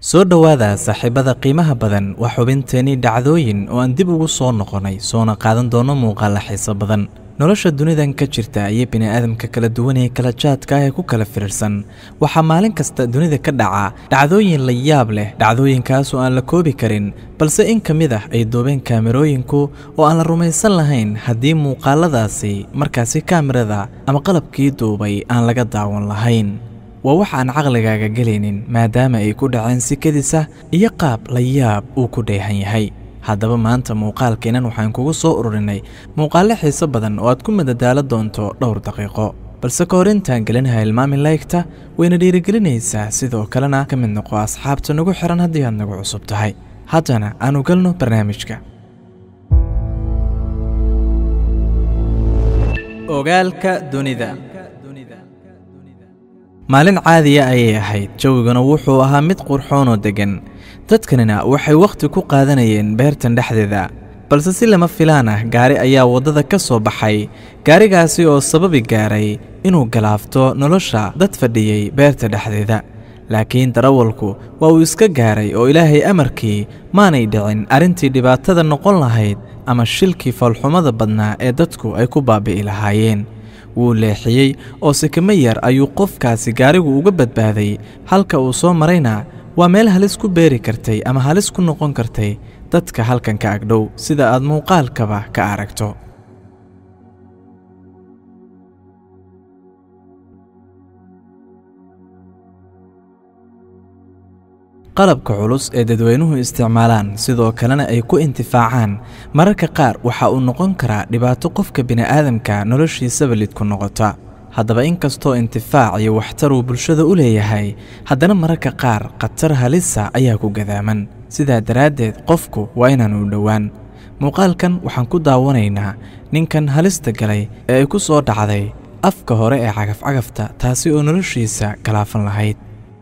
soo dhowaada saaxiibada qiimaha badan waa xubinteenii dhacdooyin oo aan dib ugu soo noqonnay soona qaadan doono muuqaalla xiiso badan nolosha dunidan ka jirta iyo bini'aadamka kala duwan ee kala jaadka ah ee ku kala firirsan waxaa maalin kasta dunida ka dhaca dhacdooyin la yaab leh dhacdooyinkaas oo aan la koobi karin balse in ka mid ah ay duubeen kaamirooyinku oo aan la rumaysan lahayn haddii muuqaaladaasi markaasi kaamirada ama qalabkii duubay aan laga daawan lahayn waa wax aan caqligaaga gelaynin maadaama ay ku dhaceen si kedisa iyo qaab la yaab uu ku dheehan yahay haddaba maanta muuqaalkeennan waxaan kugu soo ururinay muuqaallo xiiso badan oo aad ku madadaalo doonto dhowr daqiiqo balse ka hor intaan gelinaha ilmaamin laygta wayna dhiirigelinaysaa sidoo kalena ka mid noqo asxaabta nagu xihan haddii aad nagu cusub tahay haddana aanu galno barnaamijka ogaalka dunida maalin caadiya ayay ahayd jawiguna wuxuu ahaa mid qurxoon oo deggan dadkanina waxay wakhti ku qaadanayeen beertan dhexdeeda balse si lama filaan ah gaari ayaa waddada ka soo baxay gaarigaasi oo sababi gaaray inuu galaafto nolosha dad fadhiyey beerta dhexdeeda laakiin darawalku waa uu iska gaaray oo ilaahay amarkii maanay dhicin arrintii dhibaatada noqon lahayd ama shilkii foolxumada badnaa ee dadku ay ku baabi'i lahaayeen wuu leexiyey oo sikimo yar ayuu qofkaasi gaarigu uga badbaaday halka uu soo marayna waa meel halis ku beeri kartay ama halis ku noqon kartay dadka halkan ka agdhow sida aad muuqaalkaba ka aragto qalabka culus ee dadweynuhu isticmaalaan sidoo kalena ay ku intifaacaan mararka qaar waxa uu noqon karaa dhibaato qofka bini'aadamka noloshiisaba lidku noqota haddaba inkastoo intifaac iyo waxtar uu bulshada u leeyahay haddana mararka qaar khatar halisa ayaa ku gadaaman sidaa daraaddeed qofku waa inaanu dhowaan muuqaalkan waxaan ku daawanaynaa ninkan halista galay ee ay ku soo dhacday afka hore ee cagafcagafta taasi oo noloshiisa galaafan lahayd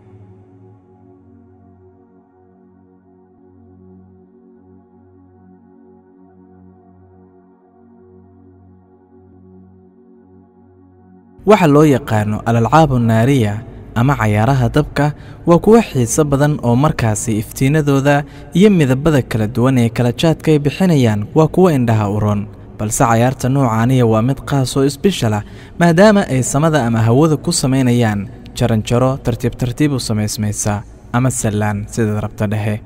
waxa loo yaqaano alalcaabu naariya ama cayaaraha dabka waa kuwo xiiso badan oo markaasi iftiinadooda iyo midabada kala duwan ee kala jaadka ay bixinayaan waa kuwo indhaha uron balse cayaarta noocaaniya waa mid qaas oo isbishal ah maadaama ay samada ama hawada ku samaynayaan jaranjaro tartiib tartiib u samaysmaysa ama sallaan sidaad rabta dhehe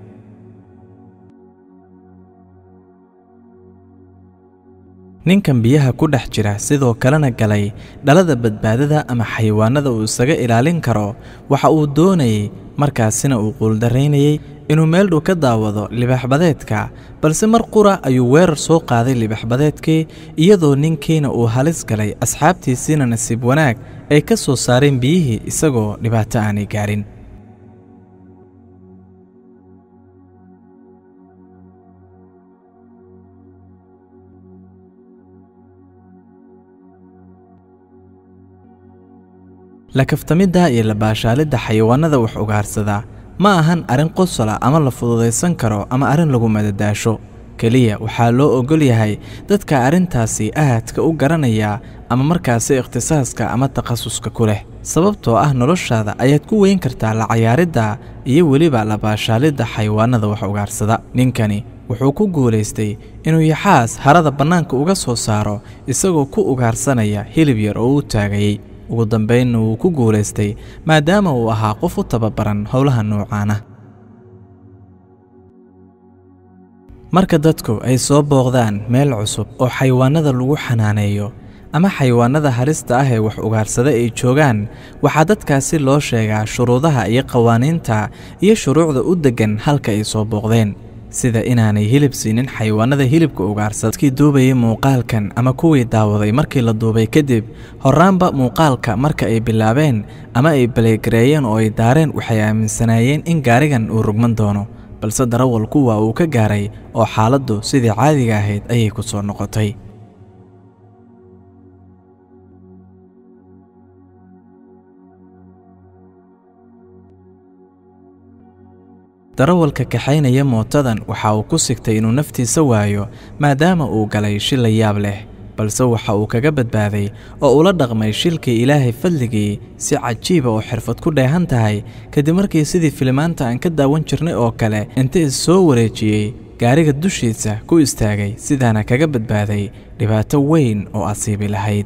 ninkan biyaha ku dhex jira sidoo kalena galay dhalada badbaadada ama xayawaanada uu isaga ilaalin karo waxa uu doonayey markaasina uu quuldaraynayey inuu meel dhow ka daawado libaxbadeedka balse mar qura ayuu weerar soo qaaday libaxbadeedkii iyadoo ninkiina uu halis galay asxaabtiisiina nasiib wanaag ay ka soo saareen biyihii isagoo dhibaato aanay gaarin lakaftamidda iyo labaashaalidda xayawaanada wax ugaarsadaa ma ahan arrin qosola ama la fududaysan karo ama arrin lagu madadaasho keliya waxaa loo ogol yahay dadka arrintaasi ahadka u garanaya ama markaasi ikhtisaaska ama takhasuska ku leh sababtoo ah noloshaada ayaad ku weyn kartaa la cayaaridda iyo weliba labaashaalidda xayawaanada wax ugaarsada ninkani wuxuu ku guulaystay inuu yaxaas harada bannaanka uga soo saaro isagoo ku ugaarsanaya hilib yar oo u taagayey ugu dambaynna wuu ku guulaystay maadaama uu ahaa qof u tababaran howlaha noocaana marka dadku ay soo booqdaan meel cusub oo xayawaanada lagu xanaaneeyo ama xayawaanada halista ah ee wax ugaarsada ay joogaan waxaa dadkaasi loo sheegaa shuruudaha iyo qawaaniinta iyo shuruucda u deggan halka ay soo booqdeen sida inaanay hilib siinin xayawaanada hilibka ugaarsada dadkii duubayay muuqaalkan ama kuwii daawaday markii la duubay kadib horraanba muuqaalka marka ay bilaabeen ama ay baleegareeyeen oo ay daareen waxay aaminsanaayeen in gaarigan uu rugman doono balse darawalku waa uu ka gaaray oo xaaladdu sidii caadiga ahayd ayay ku soo noqotay darawalka kaxaynaya mootadan waxa uu ku sigtay inuu naftiisa waayo maadaama uu galay shil la yaab leh balse waxa uu kaga badbaaday oo ula dhaqmay shilkii ilaahay fadligii si cajiiba oo xirfad ku dheehan tahay kadib markii sidii filimaanta aan ka daawan jirnay oo kale inta is soo wareejiyey gaariga dushiisa ku istaagay sidaana kaga badbaaday dhibaato weyn oo asiibi lahayd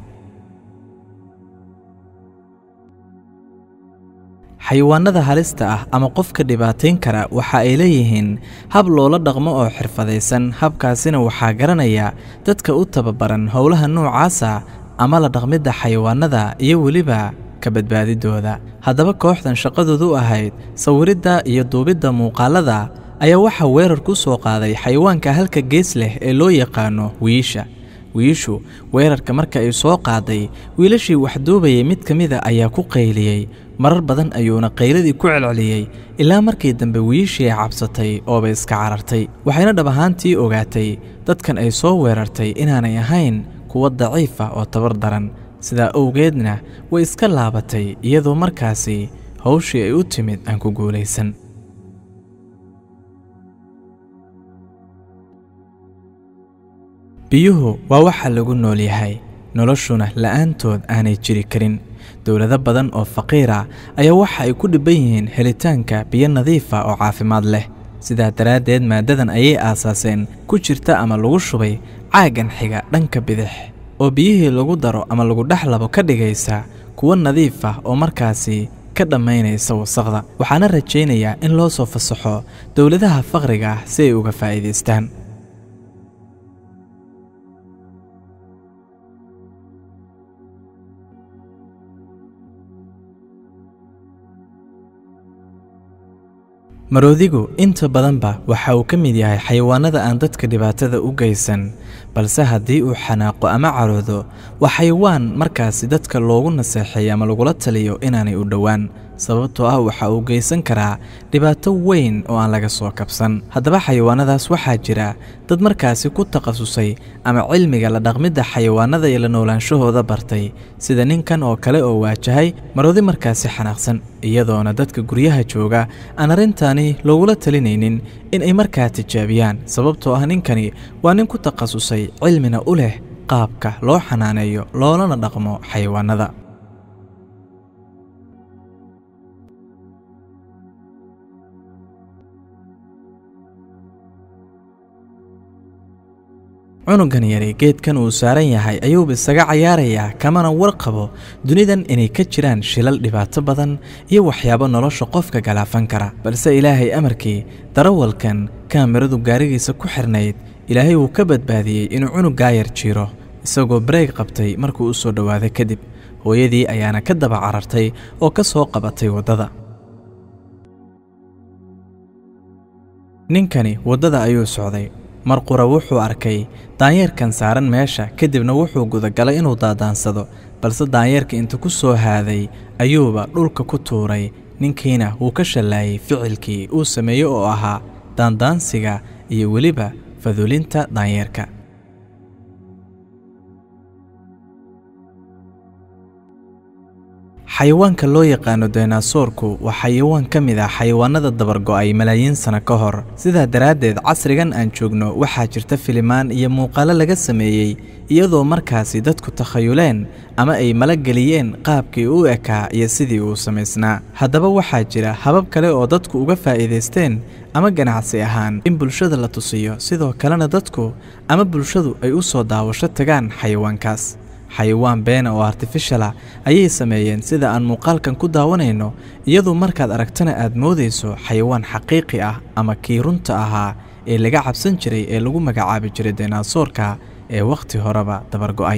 xayawaanada halista ah ama qofka dhibaatayn kara waxa ay leeyihiin hab loola dhaqmo oo xirfadaysan habkaasina waxaa garanaya dadka u tababaran howlaha noocaasa ama la dhaqmidda xayawaanada iyo weliba ka badbaadidooda haddaba kooxdan shaqadoodu ahayd sawiridda iyo duubidda muuqaalada ayaa waxaa weerar ku soo qaaday xayawaanka halka gees leh ee loo yaqaano wiisha wiishu weerarka marka ay soo qaaday wiilashii wax duubayay mid ka mida ayaa ku qayliyey marar badan ayuuna qayladii ku celceliyey ilaa markii dambe wiishii ay cabsatay ooba iska carartay waxayna dhab ahaantii ogaatay dadkan ay soo weerartay inaanay ahayn kuwa daciifa oo tabar daran sidaa owgeedna way iska laabatay iyadoo markaasi hawshii ay u timid aan ku guulaysan biyuhu waa waxa lagu nool yahay noloshuna la'aantood aanay jiri karin dowlado badan oo faqiira ayaa waxa ay ku dhibban yihiin helitaanka biyo nadiifa oo caafimaad leh sidaa daraaddeed maaddadan ayay aasaaseen ku jirta ama lagu shubay caaggan xiga dhanka bidix oo biyihii lagu daro ama lagu dhex labo ka dhigaysa kuwo nadiif ah oo markaasi ka dhammaynaysa wasaqda waxaana rajaynayaa in loo soo fasaxo dowladaha faqriga ah si ay uga faa'iidaystaan maroodigu inta badanba waxa uu ka mid yahay xayawaanada aan dadka dhibaatada u geysan balse haddii uu xanaaqo ama caroodo waa xayawaan markaasi dadka loogu naseexeeyo ama lagula taliyo inaanay u dhowaan sababtoo ah waxa uu geysan karaa dhibaato weyn oo aan laga soo kabsan haddaba xayawaanadaas waxaa jira dad markaasi ku takhasusay ama cilmiga la dhaqmidda xayawaanada iyo la noolaanshahooda bartay sida ninkan oo kale oo waajahay maroodi markaasi xanaaqsan iyadoona dadka guryaha jooga aan arrintaani loogula talinaynin in ay markaa tijaabiyaan sababtoo ah ninkani waa nin ku takhasusay cilmina u leh qaabka loo xanaaneeyo loolana dhaqmo xayawaanada cunugan yari geedkan uu saaran yahay ayuuba isaga cayaarayaa kamana warqabo dunidan inay ka jiraan shilal dhibaato badan iyo waxyaabo nolosha qofka galaafan kara balse ilaahay amarkii darawalkan kaamiradu gaarigiisa ku xirnayd ilaahay wuu ka badbaadiyey inuu cunug gaayar jiiro isagoo bareeg qabtay markuu u soo dhowaaday kadib hooyadii ayaana ka daba carartay oo ka soo qabatay waddada ninkani waddada ayuu socday mar qura wuxuu arkay daanyeerkan saaran meesha kadibna wuxuu gudagalay inuu daadaansado balse daanyeerka inta ku soo haaday ayuuba dhulka ku tuuray ninkiina wuu ka shallaayey ficilkii uu sameeyey oo ahaa daandaansiga iyo weliba fadulinta daanyeerka xayawaanka loo yaqaano daynasoorku waa xayawaan ka mid ah xayawaanada dabargo'ay malaayiin sano ka hor sidaa daraaddeed casrigan aan joogno waxaa jirta filimaan iyo muuqaalo laga sameeyey iyadoo markaasi dadku takhayuleen ama ay malageliyeen qaabkii u ekaa iyo sidii uu samaysnaa haddaba waxaa jira habab kale oo dadku uga faa'iidaysteen ama ganacsi ahaan in bulshada la tusiyo sidoo kalena dadku ama bulshadu ay u soo daawasho tagaan xayawaankaas xayawaan beena oo artifishala ayay sameeyeen sida aan muuqaalkan ku daawanayno iyadoo markaad aragtana aad moodayso xayawaan xaqiiqi ah ama kii runta ahaa ee laga cabsan jiray ee lagu magacaabi jiray daynasoorka ee wakhti horeba dabargo'ay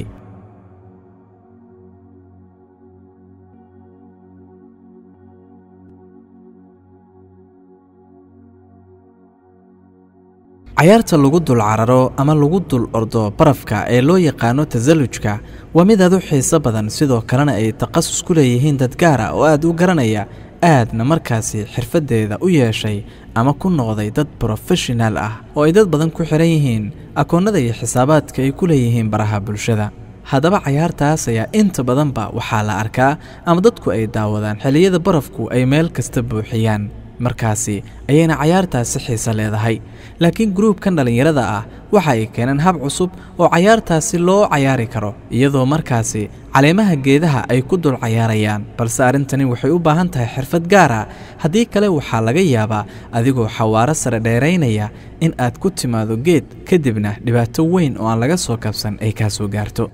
cayaarta lagu dul cararo ama lagu dul ordo barafka ee loo yaqaano tasallujka waa mid aad u xiiso badan sidoo kalena ay takhasus ku leeyihiin dad gaara oo aad u garanaya aadna markaasi xirfaddeeda u yeeshay ama ku noqday dad brofeshinal ah oo ay dad badan ku xihan yihiin akoonnada iyo xisaabaadka ay ku leeyihiin baraha bulshada haddaba cayaartaas ayaa inta badanba waxaa la arkaa ama dadku ay daawadaan xilliyada barafku ay meel kasta buuxiyaan markaasi ayayna cayaartaasi xiise leedahay laakiin gruubkan dhallinyarada ah waxa ay keeneen hab cusub oo cayaartaasi loo cayaari karo iyadoo markaasi caleemaha geedaha ay ku dul cayaarayaan balse arrintani waxay u baahan tahay xirfad gaar ah haddii kale waxaa laga yaabaa adigoo xawaaro sare dheeraynaya in aad ku timaado geed kadibna dhibaato weyn oo aan laga soo kabsan ay kaa soo gaarto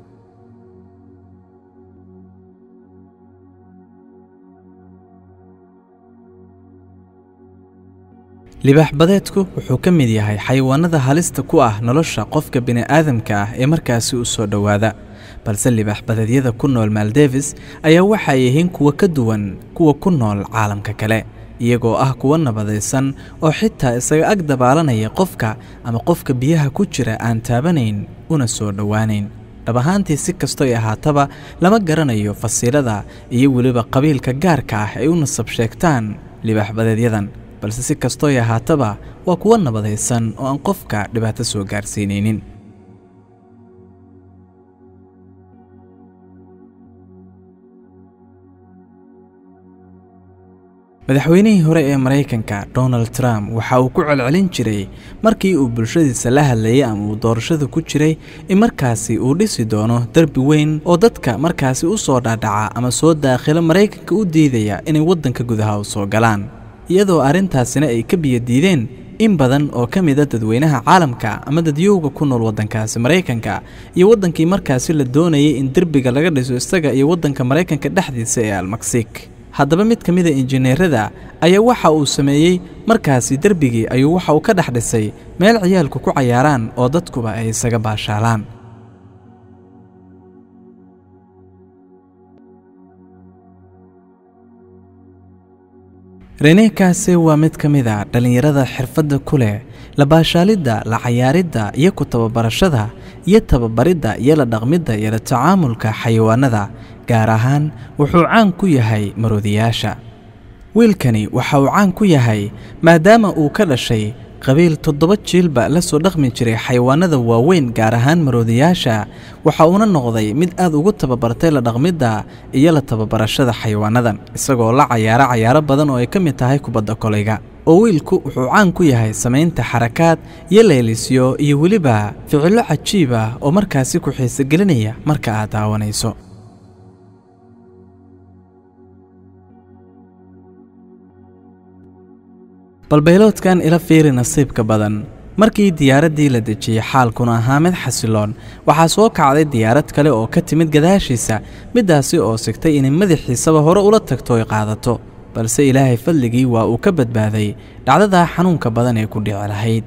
libaax badeedku wuxuu ka mid yahay xayawaanada halista ku ah nolosha qofka bini'aadamka ah ee markaasi u soo dhowaada balse libaax badeedyada ku nool maldevis ayaa waxay yihiin kuwa ka duwan kuwa ku nool caalamka kale iyagoo ah kuwa nabadaysan oo xitaa isaga ag dabaalanaya qofka ama qofka biyaha ku jira aan taabanayn una soo dhowaanayn dhab ahaantii si kastoy ahaataba lama garanayo fasiilada iyo weliba qabiilka gaarka ah ay u nasab sheegtaan libaax badeedyadan balse si kastooy ahaataba waa kuwa nabadaysan oo aan qofka dhibaato soo gaarsiinaynin madaxweynihii hore ee maraykanka donald trump waxa uu ku celcelin jiray markii uu bulshadiisa la hadlayay ama uu doorashada ku jiray in markaasi uu dhisi doono derbi weyn oo dadka markaasi u soo dhaadhaca ama soo daakhilo maraykanka u diidaya inay waddanka gudaha u soo galaan iyadoo arrintaasina ay ka biyo diideen in badan oo ka mida dadweynaha caalamka ama dadyowga ku nool waddankaasi maraykanka iyo waddankii markaasi la doonayay in derbiga laga dhiso isaga iyo waddanka maraykanka dhexdiisa ee almaksik haddaba mid ka mida injineerada ayaa waxa uu sameeyey markaasi derbigii ayuu waxa uu ka dhex dhisay meel ciyaalku ku cayaaraan oo dadkuba ay isaga baashaalaan renekaase waa mid ka mid a dhallinyarada xirfadda ku leh la baashaalidda la cayaaridda iyo ku tababarashada iyo tababaridda iyo la dhaqmidda iyo la tacaamulka xayawaannada gaar ahaan wuxuu caan ku yahay maroodiyaasha wiilkani waxa uu caan ku yahay maadaama uu ka dhashay qabiil toddoba jiilba la soo dhaqmi jiray xayawaannada waaweyn gaar ahaan maroodiyaasha waxa uuna noqday mid aad ugu tababartay la dhaqmidda iyo la tababarashada xayawaannadan isagoo la cayaaro cayaaro badan oo ay ka mid tahay kubadda kolayga oo wiilku wuxuu caan ku yahay samaynta xarakaad iyo leelisyo iyo weliba ficillo cajiib ah oo markaasi ku xiisogelinaya marka aad daawanayso balbayloodkan ila fiiri nasiibka badan markii diyaaraddii la dejiyey xaalkuna ahaa mid xasiloon waxaa soo kacday diyaarad kale oo ka timid gadaashiisa middaasi oo sigtay inay madaxiisaba hore ula tagto ay qaadato balse ilaahay fadligii waa uu ka badbaaday dhacdadaa xanuunka badan ee ku dhici lahayd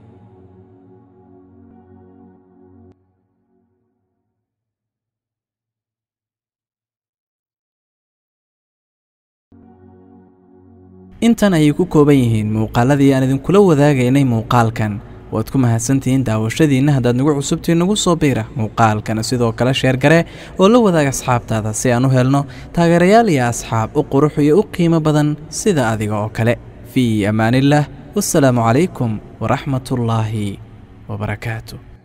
intan ayay ku kooban yihiin muuqaaladii aan idinkula wadaagaynay muuqaalkan waad ku mahadsantihiin daawashadiinna haddaad nagu cusubtiin nagu soo biira muuqaalkana sidoo kale sheergare oo la wadaaga asxaabtaada si aan u helno taageerayaal iyo asxaab u qurux iyo u qiimo badan sida adiga oo kale fii ammaanillaah wassalaamu calaykum waraxmatullaahi wabarakaatu